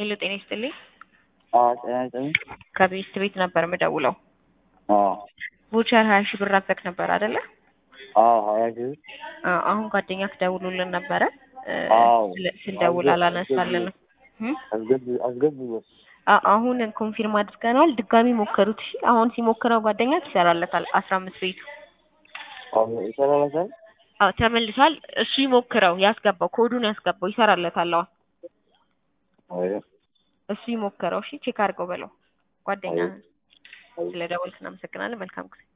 ሄሎ ጤና ይስጥልኝ። አዎ ጤና ይስጥልኝ። ከቤስት ቤት ነበር የምደውለው። አዎ ቮቸር ሀያ ሺህ ብር አዘክ ነበር አይደለ? አዎ ሀያ ሺህ አዎ፣ አሁን ጓደኛክ ደውሎልን ነበረ እ፣ አዎ። ስለ- ስንደውል አላነሳልንም። እም? አስገቢ አስገቢ አ- አሁን ኮንፊርም አድርገናል። ድጋሚ ሞከሩት። እሺ አሁን ሲሞክረው ጓደኛክ ይሰራለታል። አስራ አምስት ቤቱ ይሰራላታል። አዎ ተመልሷል። እሱ ይሞክረው፣ ያስገባው ኮዱን ያስገባው ይሰራለታል። አሁን አይ እሱ ይሞክረው። እሺ ቼክ አድርገው በለው ጓደኛ አይ። ስለ ደወልክ እናመሰግናለን። መልካም ጊዜ